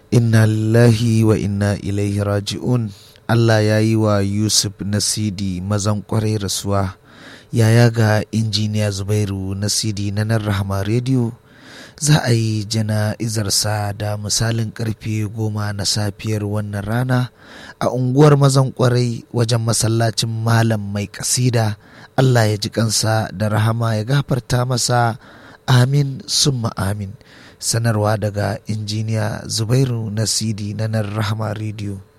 inna lillahi wa inna ilaihi raji'un Allah ya yi wa Yusuf Nasidi mazan kwarai rasuwa yaya ga injiniya Zubairu Nasidi na nan Rahama Radio za a yi jana'izarsa da misalin karfe goma na safiyar wannan rana a unguwar mazan kwarai wajen masallacin malam mai kasida Allah ya ji kansa da rahama ya gafarta masa amin summa amin sanarwa daga injiniya Zubairu Nasidi na nan Rahama Radio